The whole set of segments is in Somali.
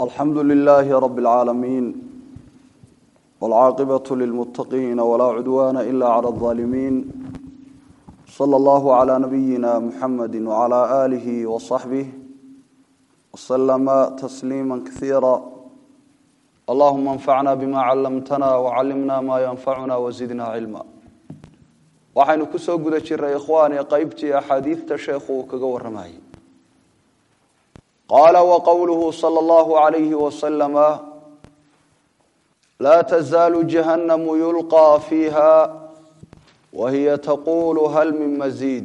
alxamdu lilaahi rabi اlcaalamiin wاlcaaqibaة lilmuttaqiina walaa cudwaana ila clى اlظaalimiin slى اllahu clى nabiyina muxamadi wclى aalihi waصaxbih wslama tasliima kasiira allahuma anfacna bima callamtana wacallimna ma yanfacuna wazidna cilma waxaynu kusoo guda jiray ikhwaani qeybtii axaadiidta sheekhu uu kaga waramayay qaala waqowluhu sala allahu alayhi wasalama laa tazaalu jahannamu yulqaa fiiha wahiya taqulu hal min masiid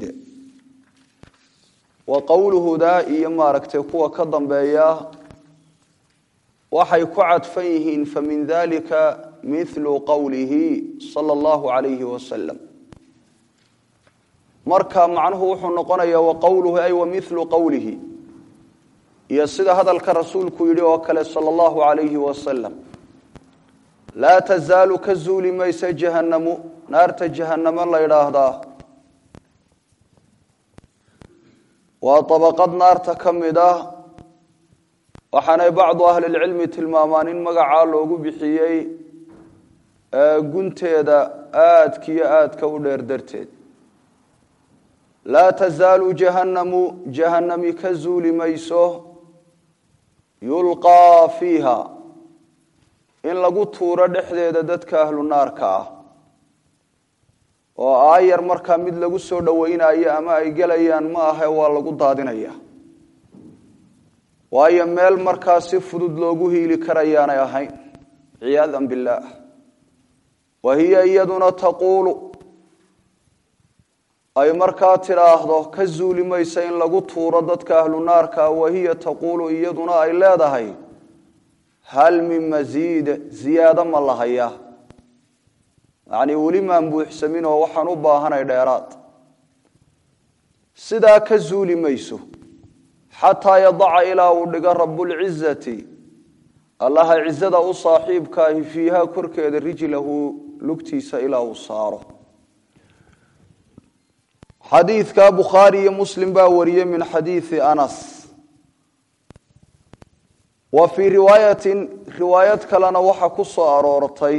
wa qowluhudaa iyo maaragtay kuwa ka dambeeya waxay ku cadfan yihiin famin dalika mithlu qowlihi sala allahu alayhi wasalam marka macnuhu wuxuu noqonayaa waqowluhu ay wa milu qowlihi iyo sida hadalka rasuulku yidhi oo kale sala allahu alayhi wasalam laa tazaalu ka zuuli maysa jahannamu naarta jahannamo la ydhaahdaa waa dabaqad naarta ka mid ah waxaanay bacdu ahlilcilmi tilmaamaan in magacaa loogu bixiyey gunteeda aadkiyo aadka u dheer darteed laa tazaalu jahannamu jahannami ka zuuli mayso yulqaa fiiha in lagu tuuro dhexdeeda dadka ahlu naarka ah oo aayar markaa mid lagu soo dhowaynayo ama ay gelayaan ma ahe waa lagu daadinaya waayo meel markaa si fudud loogu hiili karayaanay ahayn ciyaadan billaah wa hiya iyaduna taquulu ay markaa tidhaahdo ka zuuli maysa in lagu tuuro dadka ahlu naarka wahiya taquulu iyaduna ay leedahay hal min masiid ziyaado ma la hayaa yacnii weli maan buuxsamin oo waxaan u baahanay dheeraad sidaa ka zuuli mayso xataa yadaca ilaa uu dhigo rabbulcizati allaha cizada u saaxiibkaahi fiiha korkeeda rijlahu lugtiisa ilaa uu saaro xadiidka bukhaari iyo muslim baa wariyey min xadiidi anas wa fii riwaayatin riwaayad kalena waxa ku soo aroortay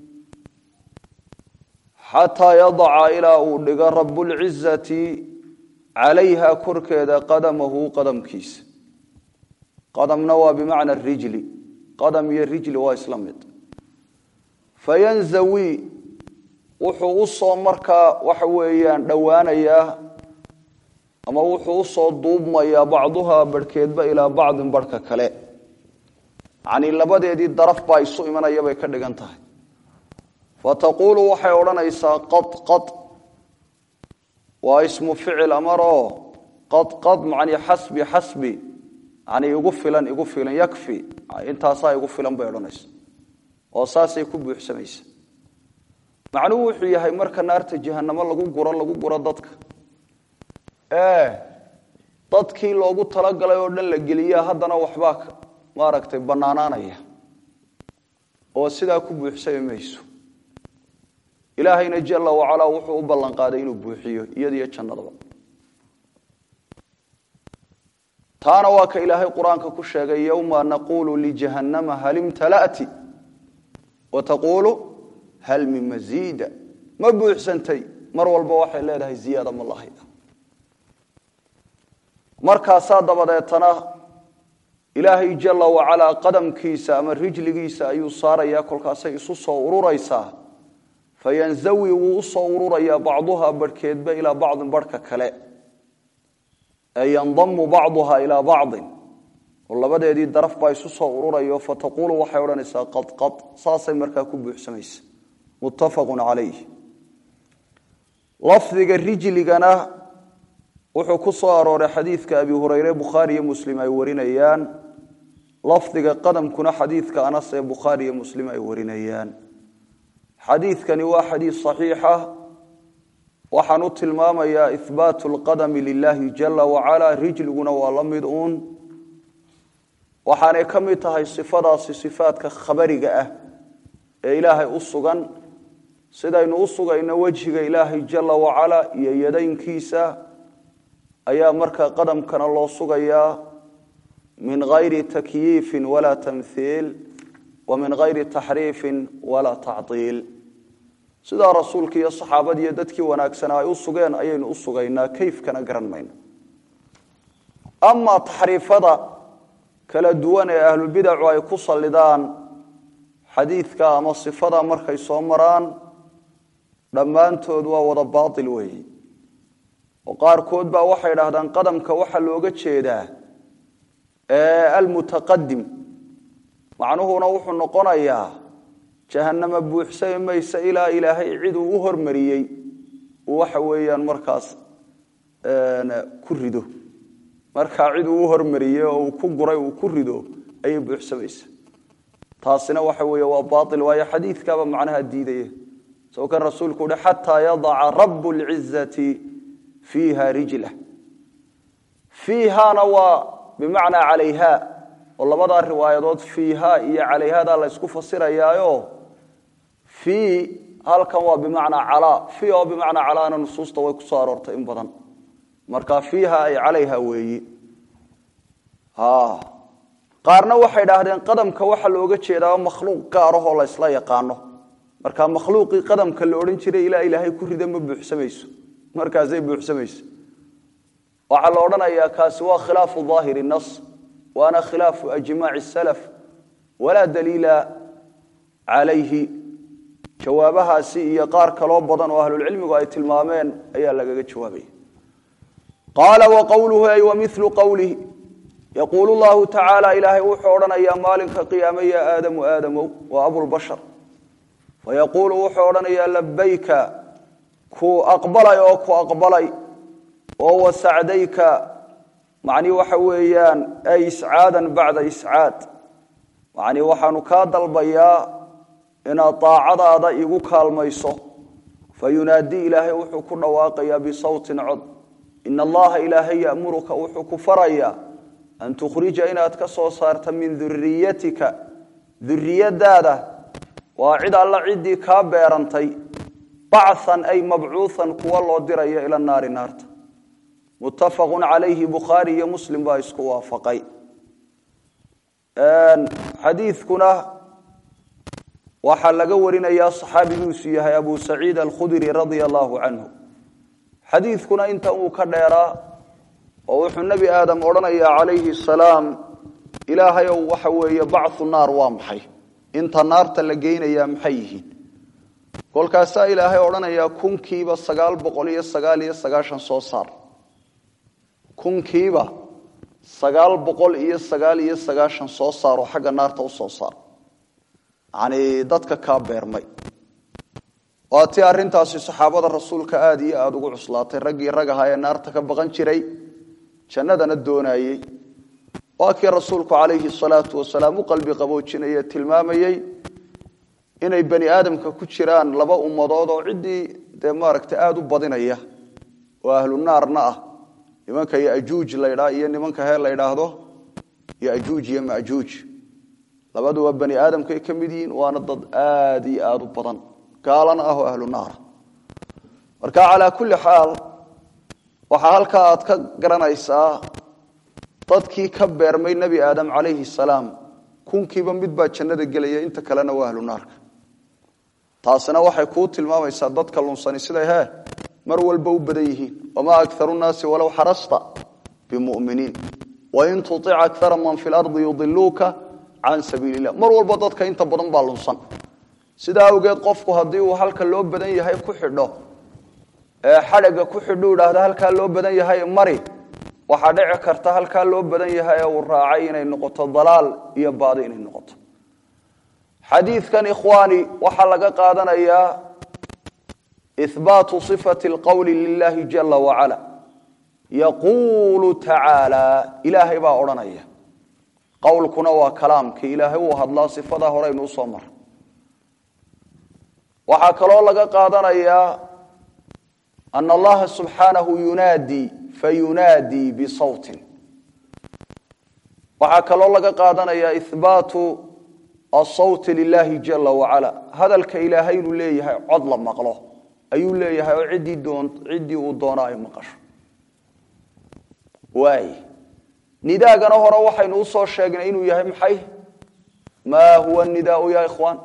xataa yadaca ilaa uu dhigo rabbulcizati calayha korkeeda qadamahu qadamkiisa qadamna waa bimacna rijli qadam iyo rijli waa isla mid fayanzawi wuxuu usoo markaa waxa weeyaan dhowaanayaa ama wuxuu usoo duubmayaa bacduhaa barhkeedba ilaa bacdin barhka kale yacnii labadeedii daraf baa isu imanaya bay ka dhigan tahay fataquulu waxay odhanaysaa qad qad waa ismu ficil amaroo qad qad macnii xasbi xasbi yacnii igu filan igu filan yakfi intaasaa igu filan bay odhanaysa oo saasay ku buuxsamaysa macnuhu wuxuu yahay marka naarta jahanamo lagu guro lagu guro dadka ee dadkii loogu talagalay oo dhan la geliya haddana waxbaa maaragtay bannaanaanaya oo sidaa ku buuxsami mayso ilaahayna jala wacalaa wuxuu u ballanqaaday inuu buuxiyo iyadiyo jannadaba taana waa ka ilaahay qur-aanka ku sheegay yowma naquulu lijahannama hal imtala'ti wa taquulu hal min masiida ma buuxsantay mar walba waxay leedahay ziyaada ma lahaya markaasaa dabadeetana ilaahay jala wacalaa qadamkiisa ama rijligiisa ayuu saarayaa kolkaasay isu soo ururaysaa fayanzawi wuu usoo ururayaa bacduhaa barhkeedba ilaa bacdin barhka kale ee yandamu bacduhaa ilaa bacdin oo labadeedii daraf baa isu soo ururayo fataquulu waxay odhanaysaa qad qad saasay markaa ku buuxsamaysa muttafaqun calayh lafdiga rijligana wuxuu ku soo arooray xadiidka abi hureyre bukhaari iyo muslim ay warinayaan lafdiga qadamkuna xadiidka anas ee bukhaari iyo muslim ay warinayaan xadiidkani waa xadiid saxiixa waxaan u tilmaamayaa ihbaatu lqadami lilaahi jala wacala rijliguna waa la mid uun waxaanay ka mid tahay sifadaasi sifaadka khabariga ah ee ilaahay u sugan sidaynu u sugayno wejhiga ilaahay jala wacala iyo yadaynkiisa ayaa markaa qadamkana loo sugayaa min gayri takyiifin walaa tamhiil wa min gayri taxriifin walaa tacdiil sidaa rasuulka iyo saxaabadii iyo dadkii wanaagsanaa ay u sugeen ayaynu u sugaynaa kayfkana garan mayno amaa taxriifada kala duwan ee ahlulbidacu ay ku sallidaan xadiidka ama sifada markay soo maraan dhammaantood waa wada baatil weeyi oo qaarkood baa waxay idhaahdaan qadamka waxaa looga jeedaa almutaqadim macnuhuna wuxuu noqonayaa jahannama buuxsami maysa ilaa ilaahay cid uu u hormariyey uu waxa weeyaan markaas ku rido markaa cid uu u hormariyey oo uu ku guray uu ku rido ayay buuxsamaysa taasina waxa weeye waa baail waayo xadiidkaaba macnaha diidaya soo kan rasuulku uhi xataa yadaca rabu lcizati fiiha rijlah fiihana waa bimacnaa calayha oo labadaa riwaayadood fiiha iyo calayhada la ysku fasirayaayo fii halkan waa bimacnaa calaa fii oo bimacnaa calaana nusuusta way kusoo aroortay in badan marka fiiha ay calayha weeyi qaarna waxay idhaahdeen qadamka waxaa looga jeedaa makhluuq gaarahoo la ysla yaqaano marka makhluuqii qadamka la odhan jiray ilaa ilaahay ku rida ma buuxsamayso markaasay buuxsamayso waxaa la odhanayaa kaasi waa khilaafu daahiri nas waana khilaafu ajmaaci salaf walaa daliila calayhi jawaabahaasi iyo qaar kaloo badan oo ahlulcilmigu ay tilmaameen ayaa lagaga jawaabaya qaala wa qowluhu ay wa milu qowlihi yaquulu llahu tacaala ilaahay wuxuu odhanayaa maalinka qiyaame ya aadamu aadamow waa abulbashar fayaquulu wuxuu odhanayaa labayka ku aqbalay oo ku aqbalay oo wasacdayka macnii waxa weeyaan ay iscaadan bacda iscaad macnii waxaanu kaa dalbayaa inaad daacadaada igu kaalmayso fayunaadii ilaahay wuxuu ku dhawaaqayaa bisawtin cod ina allaha ilaahay yamuruka wuxuu ku farayaa an tukhrija inaad ka soo saarta min duriyatika duriyadaada waa cid alla ciddii kaa beerantay bacan ay mabcuuan kuwa loo dirayo ila naari naarta muttafaqu calayhi bukhaari iyo muslim baa isku waafaqay xadiidkuna waxaa laga warinayaa saxaabigiisu yahay abu saciid alkhudri radia allahu canhu xadiidkuna inta uu ka dheeraa oo wuxuu nebi aadam odhanayaa calayhi salaam ilaahayow waxa weeye bachu naar waa maxay inta naarta la geynayaa maxay yihiin kolkaasaa ilaahay odhanayaa kunkiiba sagaal boqol iyo sagaal iyo sagaashan soo saar kunkiiba sagaal boqol iyo sagaal iyo sagaashan soo saar oo xagga naarta u soo saar yacnii dadka kaa beermay waa tii arrintaasi saxaabada rasuulka aada iyo aada ugu cuslaatay raggii rag ahaa ee naarta ka baqan jiray jannadana doonayey waa kii rasuulku calayhi salaatu wasalaam u qalbi qaboojinaya tilmaamayey inay bani aadamka ku jiraan laba ummadood oo ciddii dee maaragta aada u badinaya oo ahlu naarna ah nimanka yajuuj laydhaa iyo nimanka hee la ydhaahdo yajuuj iyo majuuj labaduba bani aadamkay ka mid yihiin waana dad aada iyo aada u badan gaalana ah oo ahlu naara marka calaa kulli xaal waxaa halkaa aad ka garanaysaa dadkii ka beermay nebi aadam calayhi salaam kunkiiba mid baa jannada gelaya inta kalena waa ahlu naarka taasina waxay kuu tilmaamaysaa dadka lunsani siday hee mar walba u badan yihiin wamaa akaru nnaasi walow xarasta bimuminiin wain tuic akara man fi lardi yudiluuka can sabiili illah mar walba dadka inta badan baa lunsan sidaa awgeed qofku haddii uu halka loo badan yahay ku xidho ee xadhaga ku xidhu idhaahda halkaa loo badan yahay mari waxaa dhici karta halkaa loo badan yahay ee uu raacay inay noqoto dalaal iyo baadi inay noqoto xadiidkan ikhwaani waxaa laga qaadanayaa ihbaatu sifati alqowli lilahi jala wacala yaquulu tacaala ilaahay baa odhanaya qowlkuna waa kalaamkii ilaahay uu hadlaa sifadaa horeynu usoo mara waxaa kaloo laga qaadanayaa ana allaha subxaanahu yunaadii fayunaadii bisawtin waxaa kaloo laga qaadanayaa ihbaatu asawti lilahi jala wacala hadalka ilaahay inuu leeyahay cod la maqlo ayuu leeyahay oo ciddii uu doono ay maqasho waay nidaagana hore waxaynu usoo sheegnay inuu yahay maxay maa huwa nidaau ya ikhwaan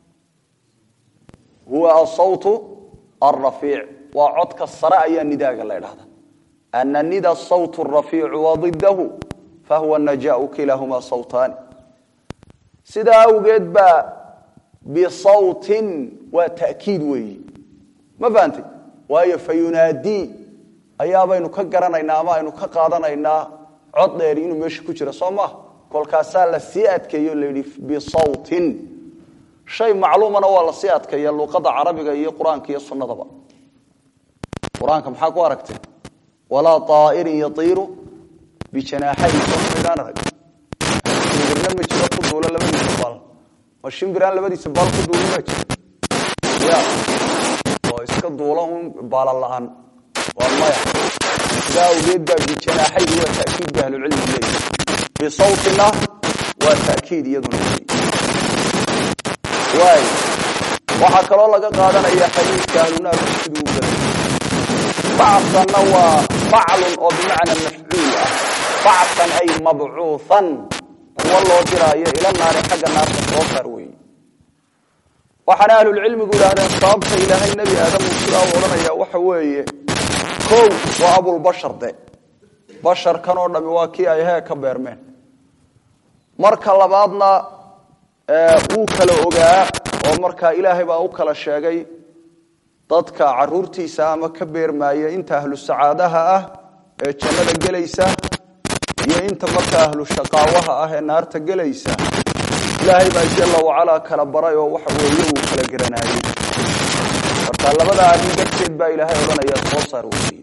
huwa asawtu alrafiic waa codka sare ayaa nidaaga la ydhahda ana nida sawt rafiicu wadidahu fahuwa najaau kilaahumaa sawtaani sidaa awgeed baa bisawtin waa ta'kiid weeyi ma fahantay waayo fayunaadii ayaabaynu ka garanaynaa ama aynu ka qaadanaynaa cod dheeri inuu meesha ku jira soo maaha kolkaasaa la sii adkeeyo layidhi bisawtin shay macluumana waa la sii adkeeya luqada carabiga iyo qur-aanka iyo sunnadaba qur-aanka maxaa ku aragtay walaa aa'irin yaiiru bijanaaxayi soomidaan arag shimbirna ma jiro ku duula labadiisa baal ma shimbiraan labadiisa baal ku duula ma jiro ya oo iska duula un baala la-aan waa maya sidaa awgeed baa bijanaaxaydu waa ta'kiid ba ahlucilmigu leeyahy bisawtina waa ta'kiid iyaduna waay waxaa kaloo laga qaadanaya xadiidka ahlunaarku siduu u baday bacsanna waa faclun oo bimacna mafcuul ah bacsan ay mabcuuhan kuwa loo diraayo ila naari xagga naarta soo saar weeye waxaana ahlulcilmigu yidhaahdeen sababta ilaahay nebi aadamu sidaa u odhanaya waxa weeye kow waa abulbashar de basharkan oo dhami waa kii ay hee ka beermeen marka labaadna wuu kala ogaa oo markaa ilaahay baa u kala sheegay dadka caruurtiisa ama ka beermaaya inta ahlu sacaadaha ah ee jannada gelaysa iyo inta markaa ahlu shaqaawaha ah ee naarta gelaysa ilaahay baa jalla wacalaa kala baray oo waxa weeye uu kala garanaayey marka labada arrin darteed baa ilaahay odhanaya soo saar weeye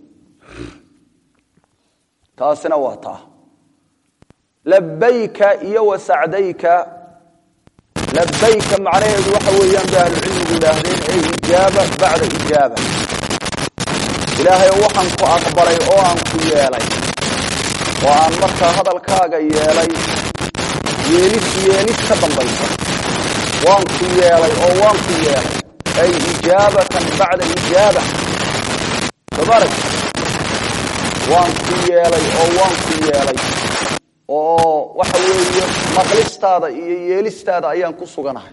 taasina waa taa labayka iyo wasacdayka labayka macnaheedu waxa weeyaan bay ahlucilmigu yidhaahdeen ee ijaaba bacda ijaaba ilaahay waxaan ku aqbalay oo aan ku yeelay oo aan markaa hadalkaaga yeelay yeelis yeelis ka dambaysa waan ku yeelay oo waan ku yeelay ay ijaabatan bacda ijaaba somarag waan ku yeelay oo waan ku yeelay oo waxa weeye maqlistaada iyo yeelistaada ayaan ku suganahay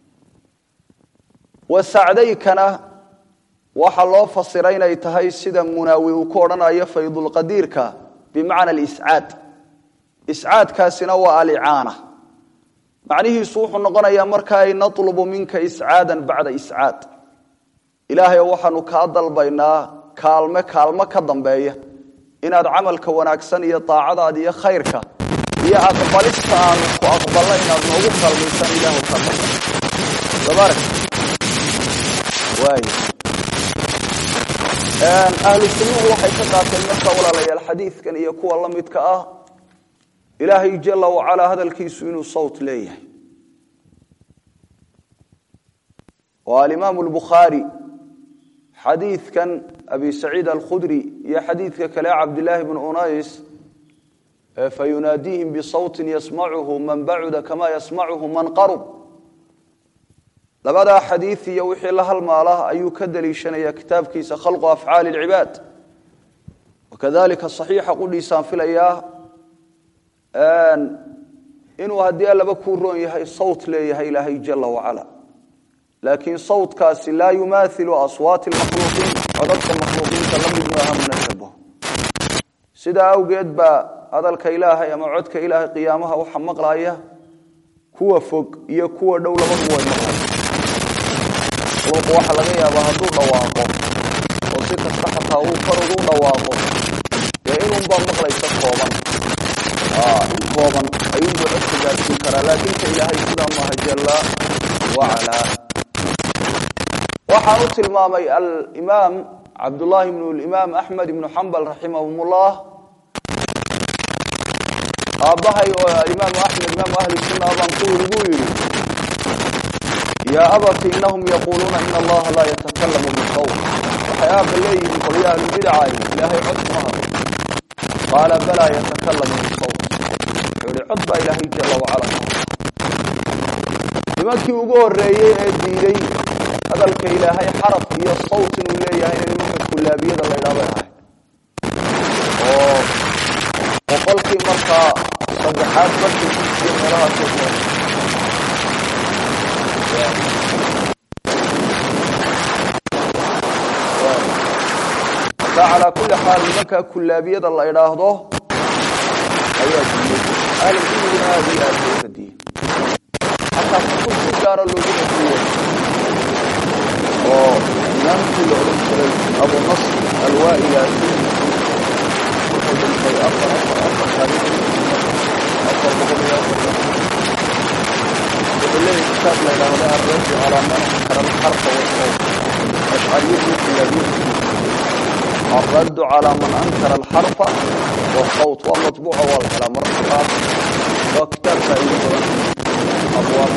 wasacdaykana waxaa loo fasiray inay tahay sida munaawi uu ku odhanayo faydulqadiirka bimacna aliscaad iscaadkaasina waa alicaana macnihiisu wuxuu noqonayaa marka ay natlubu minka iscaadan bacda iscaad ilaahay waxaanu kaa dalbaynaa kaalme kaalmo ka dambeeya inaad camalka wanaagsan iyo daacadaada iyo khayrka iyo aqbalista aanu ku aqbalna inaad noogu kalmaysan ilaahu ka tabarak waay ahlu sunnuhu waxay ka qaateen marka walaalayaal xadiidkan iyo kuwa la midka ah ilaahay jala wacalaa hadalkiisu inuu sawt leeyahay oo alimaamu lbukhaari xadiidkan abi saciid alkhudri iyo xadiidka kale cabdilaahi bn unays fayunaadiihim bisawtin yasmacuhu man bacuda kama yasmacuhu man qarub labadaa xadiid iyo wixii la halmaala ayuu ka daliishanaya kitaabkiisa khalqu afcaali lcibaad wakadalika saxiixa qudhiisaan filayaa inuu haddii allaba kuu roon yahay sawt leeyahay ilaahay jala wacala laakiin sawtkaasi laa yumaailu aswaati lmakhluuqiin codadka makhluuqiinta la mid maaha mana shabaho sidaa awgeed baa hadalka ilaahay ama codka ilaahay qiyaamaha waxa maqlaya kuwa fog iyo kuwa dhow labaduba way maqlaya makhluuqu waxa laga yaabaa hadduu dhawaaqo oo si kasta xataa uu kor ugu dhawaaqo dee inunbaa maqlaysa kooban in kooban ayuunbuu codka gaadsiin karaa laakiinka ilaahay sidaa maaha jala wacalaa waxaan u tilmaamay alimaam cabdullaahi bnu limaam axmed ibnu xambal raximahum ullah aabbahay oo alimaamu axmed imaamu ahli sunna baan ku yiri buu yidhi yaa abati inahum yaquuluuna ina allaha laa yatakalamu bisawt waxay aabba leeyihiin qolya ahlubidacay ilaahay cod kuma hadlo qaala balaa yatakalamu bisawt wuxuu yihi cod baa ilaahay jala wacala nimankii ugu horeeyey ee diiday hadalka ilaahay xaraf iyo sawt inuu leeyahay in nimanka kulaabiyada la ydhaa bay ahay oo boqolkii markaa saddexaad barkiisiyo meelahaasoo kale marka calaa kulli xaal nimankaa kullaabiyada la idhaahdo ayaa diiyey ahlulcilmiguna aada iyo aada loo radiyey xataa kutub si gaara loogu radiyey oo imaamkii la odhan jiray abu nasr alwaa'ilaasi wuxuu dhintay afar afar afar taariikh afar boqol iyo afar wuxuu leeyahay kitaab la idhaahda arraju calaa man ankara alxarfa wasawt ashcariyadu kullaabiyadu الرد على من أنكر الحرف والصوت ومطبوع والكلام مرحبا وكتاب سائل أبواب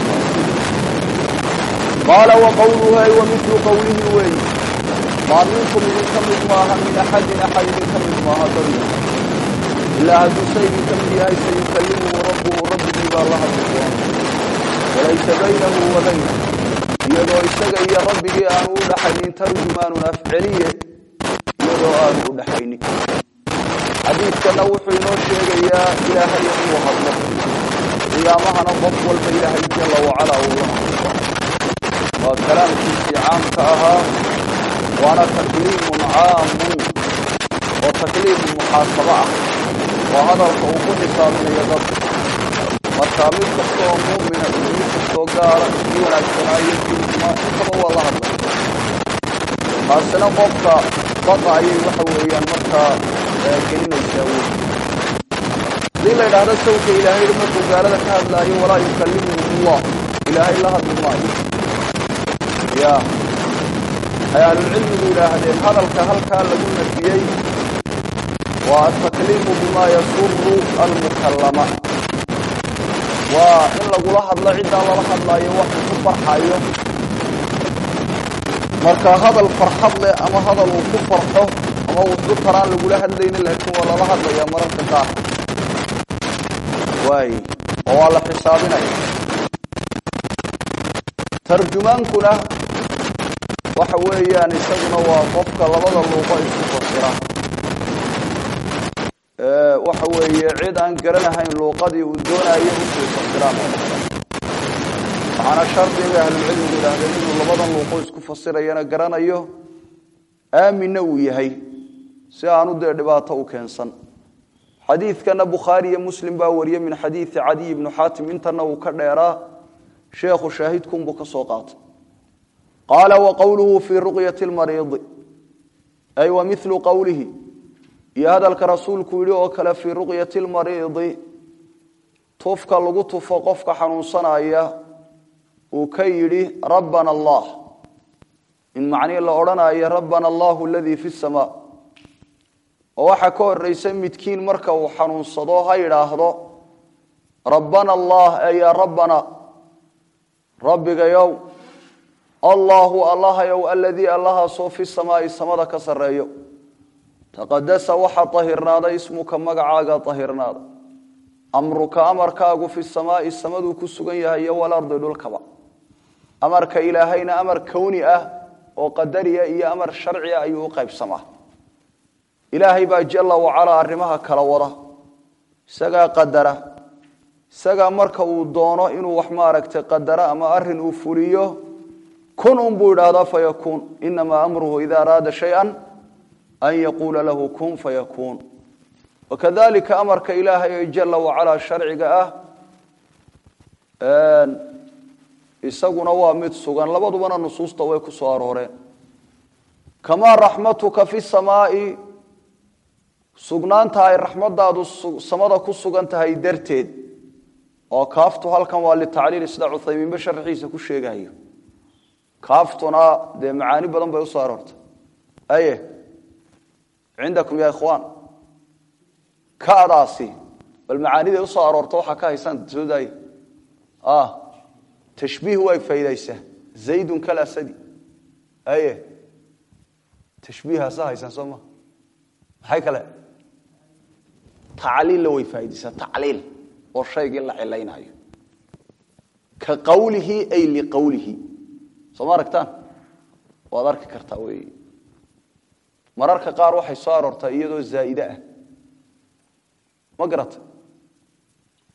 قال وقوله أي ومثل قوله وي ما منكم من كمد ماها من أحد أحد من كمد ماها ضريب إلا هذا سيد كمد هاي سيكلمه ربه ربه إذا الله سبحانه وليس بينه وبينه يدعو إساق إيا ربه أنه لحنين ترجمان أفعليه iyadoo aanu u dhaxaynin xadiidkana wuxuu inoo sheegayaa ilaahay inuu hadlo qiyaamahana qof walba ilaahay jala wacalaa uu la hadlo waa kalaamkiisii caamka ahaa waana takliimun caamun oo takliimun muxaasabo ah oo hadalka uu ku xisaabinayo dadka markaa mid kasta oo muumina iyo mid kastoo gaala kii wanaagsanaayo kii xumaa intaba waa la hadlay taasina qofka bada ayay waxa weeyaan markaa gelinaysaa wey hadii la idhaahdo sawka ilaahay markuu gaalada ka hadlaayo walaa yukallimuhum allah ilaahay la hadli maayo ya ay ahlulcilmigu yidhaahdeen hadalka halkaa lagu nafiyey waa atakliimu bima yasuru almukallama waa in lagula hadlo ciddaa lala hadlaayo waxuu ku farxayo marka hadal farxad leh ama hadal uu ku farxo ama wuxu taraan lagula hadlayna laakiin waa lala hadlayaa mararka qaar waay oo waa la xisaabinaya tarjumaankuna waxa weeyaan isaguna waa qofka labada luuqo isku fasira waxa weeye cid aan garanahayn luuqadii uu doonayo usii fasiraan waxaana shardiga ahlulcilmigu yidhaahdeen inuu labadan luuqo isku fasirayana garanayo aaminna uu yahay si aanu dee dhibaato u keensan xadiidkana bukhaari iyo muslim baa wariyey min xadiidi cadiy ibnu xaatim intana uu ka dheeraa sheekhu shaahidkunbuu ka soo qaatay qaala wa qowluhu fii ruqyati lmariidi ay wa milu qowlihi iyo hadalka rasuulku yidhi oo kale fii ruqyati lmariidi tufka lagu tufo qofka xanuunsanaya uu ka yidhi rabbana allah in macnihii la odhanayo rabbana allahu aladii fi samaa oo waxaa ka horaysa midkiin marka uu xanuunsado ha yidhaahdo rabbana allah e yaa rabbana rabbigayow allaahu allahayow aladii allahaasoo fi samaai samada ka sarreeyo taqadasa waxaa tahirnaaday ismuka magacaaga tahirnaada amruka amarkaagu fi samaai samaduu ku sugan yahay iyo walardi dhulkaba amarka ilaahayna amar kowni ah oo qadariya iyo amar sharci ah ayuu u qaybsamaa ilaahay baa jala wacalaa arrimaha kala wada isagaa qadara isagaa marka uu doono inuu wax maaragtay qadaro ama arin uu fuliyo kun unbuu idhaahdaa fayakuun inamaa amruhu ida araada shaya an yaquula lahu kun fayakuun wakadalika amarka ilaahay ee jala wacalaa sharciga ah isaguna waa mid sugan labadubana nusuusta way ku soo arooreen kamaa raxmatuka fi samaai sugnaanta ay raxmadaadu samada ku sugan tahay darteed oo kaaftu halkan waa litacliil sida cuthaymiinba sharxiisa ku sheegayo kaaftuna dee macaani badan bay usoo aroortay aye cindakum ya ikhwaan kadaasi bal macaaniday usoo aroorta waxaa ka haysaan soo daay tashbiih way faydaysaa zaydun kalasadi aye tashbiihaasa haysaan soo ma maxay kale tacliilla way faa'idaysaa tacliil oo shaygii la cilaynayo ka qawlihi ay liqawlihi soo ma aragtaan waad arki kartaa wey mararka qaar waxay soo aroortaa iyadoo zaa'ide ah ma garata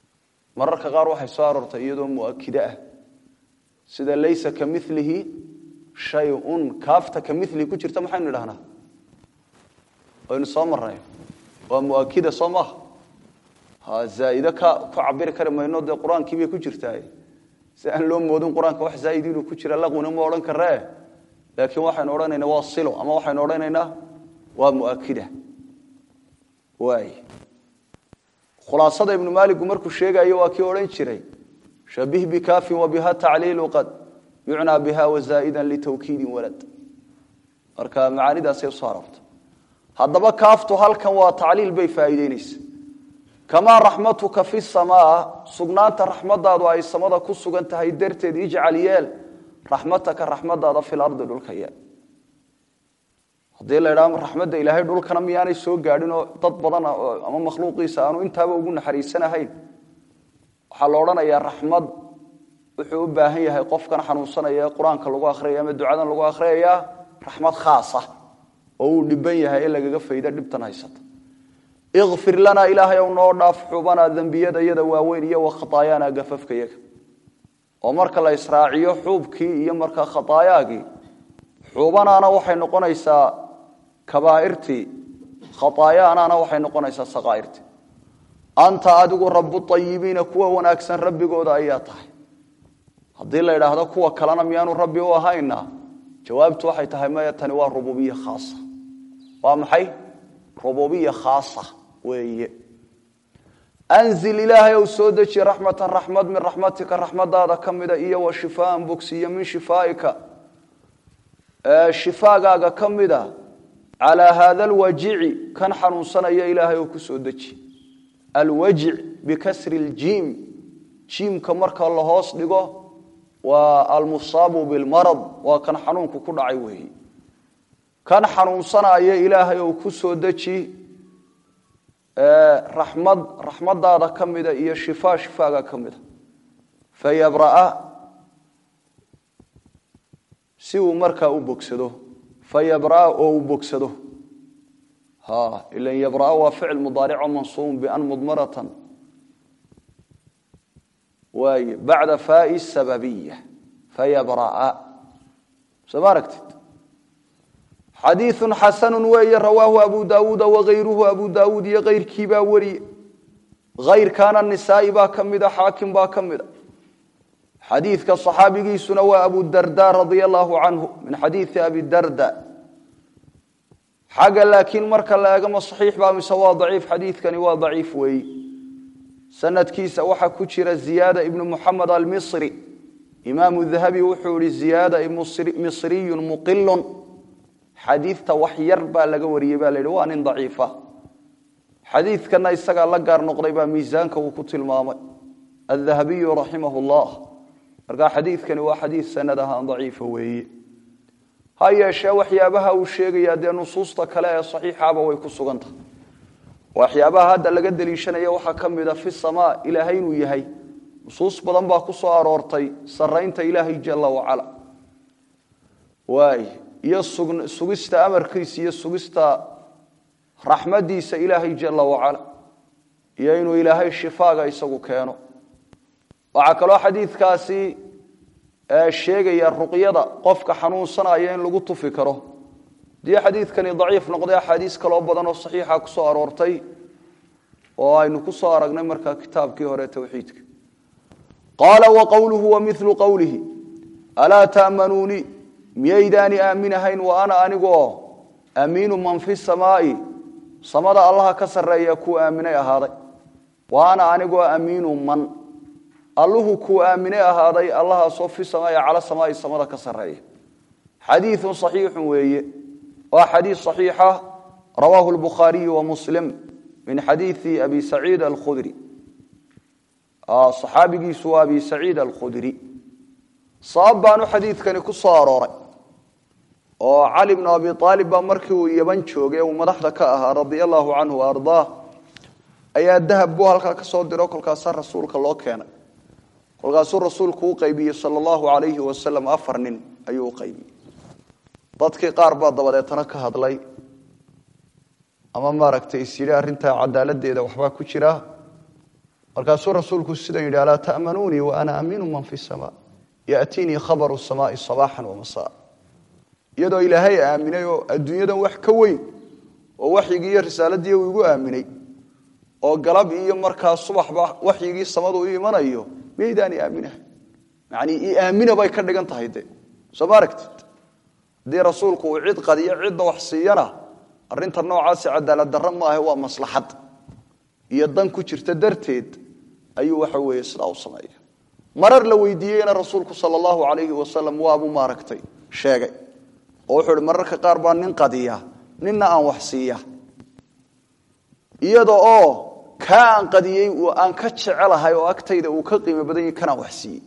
mararka qaar waxay soo aroortay iyadoo muakide ah sida laysa ka milihi shayun kaafta ka milihi ku jirta maxaynu idhahnaa waynu soo marnay waa muakida soo maaha ha zaaide ka ku cabiri kari mayno dee qur-aankii bay ku jirtaa si aan loo moodin qur-aanka wax zaaid inuu ku jira laqwina ma odhan karee laakiin waxaynu odhanaynaa waa silo ama waxaynu odhanaynaa waa muakida waay khulaasada ibnu maaligu markuu sheegayo waa kii odhan jiray shabih bikaafin wabiha tacliilu qad yucnaa biha wazaa'idan litawkiidin walad marka macaanidaasay usoo aroorta haddaba kaaftu halkan waa tacliil bay faa'iideynaysa kamaa raxmatuka fi samaa sugnaanta raxmadaadu ay samada ku sugan tahay darteed ijcal yeel raxmataka raxmadaada fi lardi dhulka yeel haddii la idhaha raxmadda ilaahay dhulkana miyaanay soo gaadhinoo dad badan ama makhluuqiisa aanu intaaba ugu naxariisanahayn waxaa la odhanayaa raxmad wuxuu u baahan yahay qofkan xanuunsanaya ee qur-aanka lagu akhriyaya ama ducadan lagu akhriyaya raxmad khaasa oo uu dhiban yahay in lagaga fayda dhibtan haysata ikfir lanaa ilaahay ow noo dhaaf xubanaa dembiyadayada waaweyn iyo wakhataayaana gafafkayaga oo marka la israaciyo xuubkii iyo markaa khataayaagii xubanaana waxay noqonaysaa kabaairtii khataayaanaana waxay noqonaysaa saqaairtii anta adigu rabu ayibiina kuwa wanaagsan rabbigooda ayaa tahay haddii la idhaahdo kuwa kalena miyaanu rabbi u ahayna jawaabtu waxay tahay maya tani waa rububiya khaasa waa maxay rububiya khaasa weeye anzil ilaahay ou soo deji raxmatan raxmad min raxmatika raxmadaada ka mida iyo wa shifaan bogsiyo min shifaaika shifaagaaga ka mida calaa haada alwajici kan xanuunsanaya ilaahay oo ku soo deji alwajic bikasri ljiim jiimka marka la hoos dhigo waa almusaabu bilmarad waa kan xanuunku ku dhacay weeye kan xanuunsanaya ilaahay ou ku soo deji raxmad raxmadaada ka mida iyo shifaa shifaaga ka mida fayabraa si uu markaa u bogsado fayabraa oo uu bogsado ha ilan yabraa waa ficil mudaarico mansuubun bian mudmaratan waay bacda faai sababiya fayabraa soo ma aragtid xadiiثu xasanu weeye rawaahu abu daawuuda wagayruhu abu daawuud iyo kayrkii baa wariye kayrkaana nisaai baa ka mida xaakim baa ka mida xadiidka صaxaabigiisuna waa abu darda radia allahu canhu min xadiiثi abi darda xagga laakiin marka la eegama صaxiix baa mise waa daciif xadiidkani waa daciif weeyi sanadkiisa waxaa ku jira ziyaada ibnu muxamed almisri imaamu dahabi wuxuu ihi ziyaada misriyu muqilun xadiidta wax yar baa laga wariyey baa la yidhi waa nin daciifa xadiidkana isagaa la gaar noqday baa miisaanka uu ku tilmaamay adahabiyu raximah llah markaa xadiidkani waa xadiid sanad ahaan daciifa weeye ha yeeshee waxyaabaha uu sheegaya dee nusuusta kale ee saxiixaba way ku sugan tahay waxyaabaha hadda laga deliishanaya waxaa ka mida fi samaa ilaahay inuu yahay nusuus badan baa ku soo aroortay saraynta ilaahay jala wacala waay iyo sugista amarkiisa iyo sugista raxmadiisa ilaahay jala wacala iyo inuu ilaahay shifaaga isagu keeno waxaa kaloo xadiidkaasi sheegaya ruqyada qofka xanuunsanaya in lagu tufi karo dii xadiidkani daciif noqday axaadiis kaloo badan oo saxiixa ku soo aroortay oo aynu ku soo aragnay markaa kitaabkii hore towxiidka qaala wa qowluhu wa milu qowlihi alaa ta'manuunii miyaydaani aaminahayn wa ana aniguoo amiinu man fi samaai samada allaha ka sarreeya kuu aaminay ahaaday wa ana anigoo amiinu man alluhu kuu aaminay ahaaday allahaasoo fi samaai cala samaai samada ka sarreeya xadiiun saxiixun weeye waa xadiis صaxiixa rawaahu الbukhaariyu wa muslim min xadiiثi abi saciid alkhudri صaxaabigiisu waa abi saciid alkhudri sabab baanu xadiidkani ku soo arooray oo cali bnu abi aalib baa markii uu yaban joogay uu madaxda ka ahaa radia allahu canhu ardaa ayaa dahab buu halkaa ka soo diro kolkaasaa rasuulka loo keenay kolkaasuu rasuulku u qaybiyey sal allahu alayhi wasalam afar nin ayuu u qaybiyey dadkii qaar baa dabadeetana ka hadlay ama maaragtay is yidhi arrintaa cadaaladeeda waxbaa ku jira markaasuu rasuulku sidan yidhi alaa ta'manuunii wa ana aamiinu man fi samaa yaatiinii khabaru samaai sabaaxan wamasaa iyadoo ilaahay aaminay oo adduunyadan wax ka weyn oo waxyigii iyo risaaladii uu igu aaminay oo galab iyo markaa subaxba waxyigii samadu u imanayo miyaydaan aaminaha yani i aamina bay ka dhigan tahay de soo ma aragtid haddii rasuulku uu cid qadiyo cidda wax siiyana arinta noocaasi cadaalad darro maahe waa maslaxad iyo dan ku jirta darteed ayuu waxa weeye sidaa u sameeya marar la weydiiyeyna rasuulku sal allahu alayhi wasalam waabuu maaragtay sheegay oo wuxuu ihi mararka qaar baa nin qadiya ninna aan wax siiya iyada oo kaa aan qadiyey aan ka jecelahay oo agtayda uu ka qiimo badan yahi kanaan wax siiyey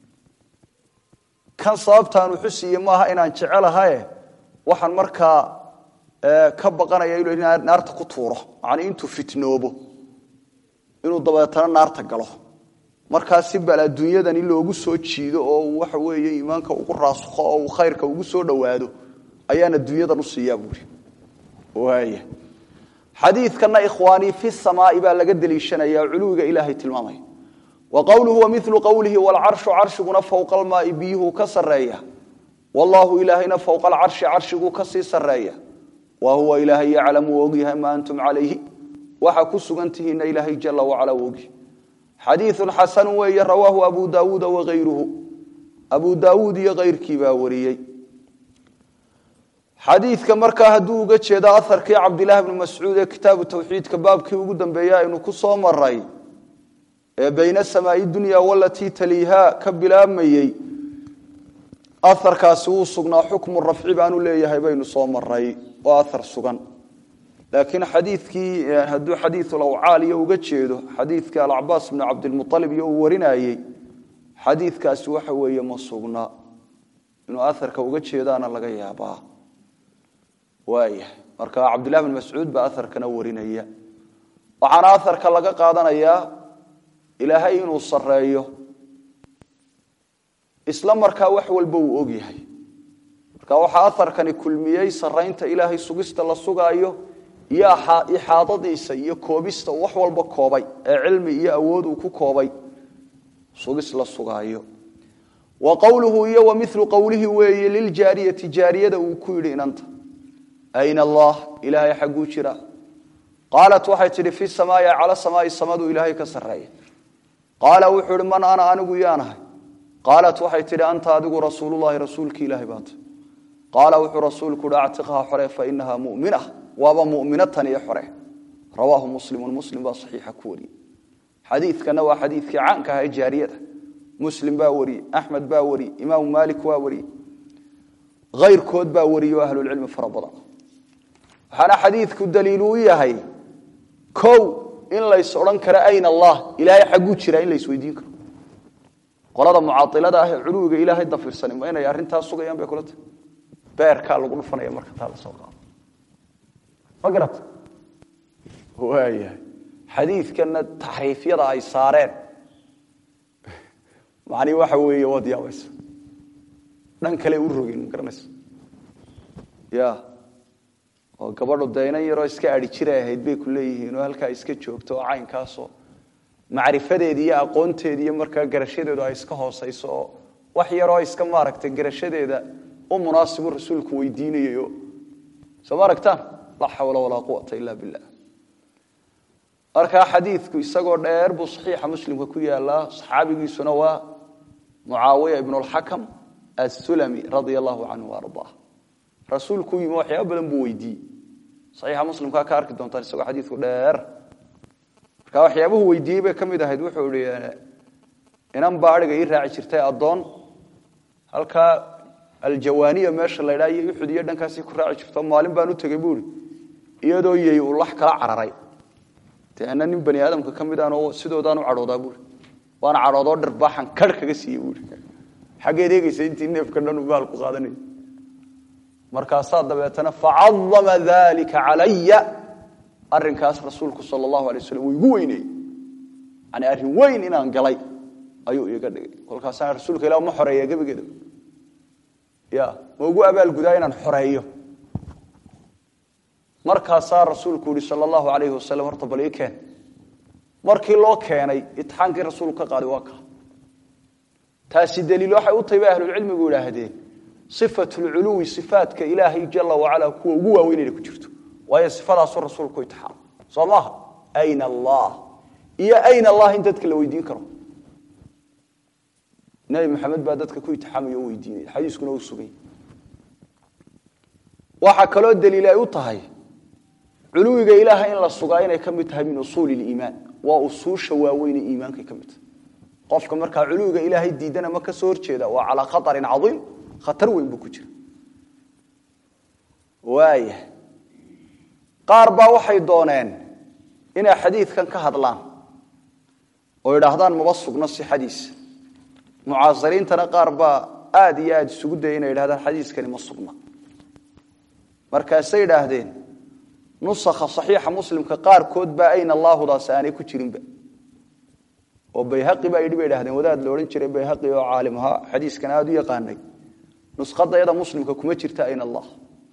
kan sababtaan wuxu siiye maaha inaan jecelahaye waxaan markaa ka baqanaya inu naarta ku tuuro macnii intuu fitnoobo inuu dabeetana naarta galo markaa si bal adduunyadan in loogu soo jiido oo uu waxa weeye iimaanka ugu raasukho oo uu khayrka ugu soo dhowaado ayaan adduunyadan u siiyaa buuri waaya xadiidkana ikhwaanii fi samaai baa laga deliishanaya culuwiga ilaahay tilmaamaya wa qowluhu wa milu qowlihi walcarshu carshiguna fowqa almaai biyuhu ka sareeya wallaahu ilaahayna fowqa alcarshi carshiguu kasii sareeya wa huwa ilaahay yaclamu ogyahay maa antum calayhi waxa ku sugantihiina ilaahay jala wacala ogi xadiiun xasanu weeye rawaahu abu daawuuda waayruhu abu daawuud iyo kayrkii baa wariyey xadiidka markaa hadduu uga jeedo aharkii cabdilaahi bni mascuud ee kitaabu tawxiidka baabkii ugu dambeeya aynu ku soo maray ee bayna samaai dunya walatii taliiha ka bilaabmayey aharkaasi wuu sugnaa xukmu rafci baanu leeyahay baynu soo maray oo ahar sugan laakiin xadiikii hadduu xadiiulawcaal iyo uga jeedo xadiidkii alcabaas bni cabdilmualib iyo uu warinayey xadiidkaasi waxa weeye ma sugna inuu aharka uga jeedaana laga yaabaa waaya marka cabdillahi bn mascuud baa aharkana warinaya waxaana aharka laga qaadanayaa ilaahay inuu sareeyo isla markaa wax walba uu og yahay marka waxaa aharkani kulmiyey saraynta ilaahay sugista la sugaayo iyo ixaadadiisa iyo koobista wax walba koobay ee cilmi iyo awood uu ku koobay sugis la sugaayo wa qowluhu iyo wa milu qowlihi weeye liljaariyati jaariyada uu ku yidhi inanta ayna allah ilaahay xagguu jira qaalat waxay tidhi fi samaai cala samaai samadu ilaahay ka sareeya qaala wuxuu ihi man ana anigu yaanahay qaalat waxay tidhi anta adigu rasuululahi rasuulki ilaahay baata qaala wuxuu rasuulku uhi actiqha xore fainaha mumina waaba muminatan iyo xore rawaahu muslimu muslim baa saxiixa ku wariyey xadiidkana waa xadiidkii caanka aha ee jaariyada muslim baa wariyey axmed baa wariyey imaamu maalik waa wariyey ayrkood baa wariyey oo ahlulcilmi fara badan waxaana xadiidku daliil uu yahay kow in lays odhan karo ayn allah ilaahay xagguu jiraa in laysweydiin karo qolada mucaailada ah ee culuwiga ilaahay dafirsanin ma inay arrintaas sugayaan bay kula tahy beerkaa lagu dhufanaya marka taa la soo qaado ma garata waayahay xadiidkana taxriifyada ay saareen macnii waxa weeye waad yaabaysa dhan kale u rogeen ma garanaysa ya oo gabadhu daynan yaroo iska adhi jiray ahayd bay ku leeyihiin oo halkaa iska joogto oo caynkaasoo macrifadeedi iyo aqoonteedi iyo markaa garashadeedu ay iska hoosayso oo wax yaroo iska maaragtay garashadeeda u munaasibu rasuulku weydiinayayo soo ma aragtaan laa xawla walaa quwata ila billah markaa xadiidku isagoo dheer buu saxiixa muslimka ku yaalaa saxaabigiisuna waa mucaawiya ibnu lxakam assulami radia allahu canhu ardaa rasuulku yimi waxyaaba badan buu weydiiyey saxiixa muslimkaa ka arki doontaan isagoo xadiidku dheer marka waxyaabuhu weydiiyey bay ka mid ahayd wuxuu ihi inan baa adhiga ii raaci jirtay addoon halkaa aljawaaniya meesha la ydhaa iyo uxud iyo dhankaasii ku raaci jirto maalin baan u tegey buui iyadoo yey uu lax kala cararay de ana nin bani aadamka ka mid aan oo sidoodaan u cadhoodaa buui waana cadhoodoo dharbaaxan kar kaga siiye buui xaggeed eegeysa intii neefka dhan u baal ku qaadanay markaasaa dabeetana facadama dalika calaya arinkaas rasuulku sal allahu alay waslam uu igu weyneyey yani arrin weyn inaan galay ayuu iga dhigay kolkaasaan rasuulka ilah ma xoreeya gebigeeda ya ma ugu abaalgudaa inaan xoreeyo markaasaa rasuulku yihi sal allahu alayhi wasalam horta bal ii keen markii loo keenay itixaankii rasuulku ka qaaday waa kaa taasi daliil waxay u tahay bay ahlulcilmigu idhaahdeen sifatulculuwi sifaatka ilaahay jala wacala kuwa ugu waaweyn inay ku jirto waayo sifadaasuu rasuulku itixaam soo maaha ayna allah iyo ayna allah in dadka la weydiin karo nabi maxamed baa dadka ku itixaamaya o weydiinaya xadiiskuna u sugay waxaa kaloo daliil ay u tahay culuwiga ilaaha in la sugaa inay ka mid tahay min usuuli liimaan waa usuusha waaweyne iimaankay ka mid tahay qofka markaa culuwiga ilaahay diidana ma ka soo horjeeda waa calaa khatarin caiim khatar weyn buu ku jira waaya qaar baa waxay dooneen inay xadiidkan ka hadlaan oo idhaahdaan maba sugno sixadiisa mucaasiriintana qaar baa aada iyo aada isugu daya inay idhahdaan xadiiskani ma sugna markaasay idhaahdeen nusakha saxiixa muslimka qaarkood baa ayna allaahudaas aanay ku jirinba oo bayhaqi baa yidhi bay idhahdeen wadaad la odhan jiray bayhaqi oo caalim ahaa xadiiskan aada u yaqaanay nuskhadayada muslimka kuma jirta ayna allah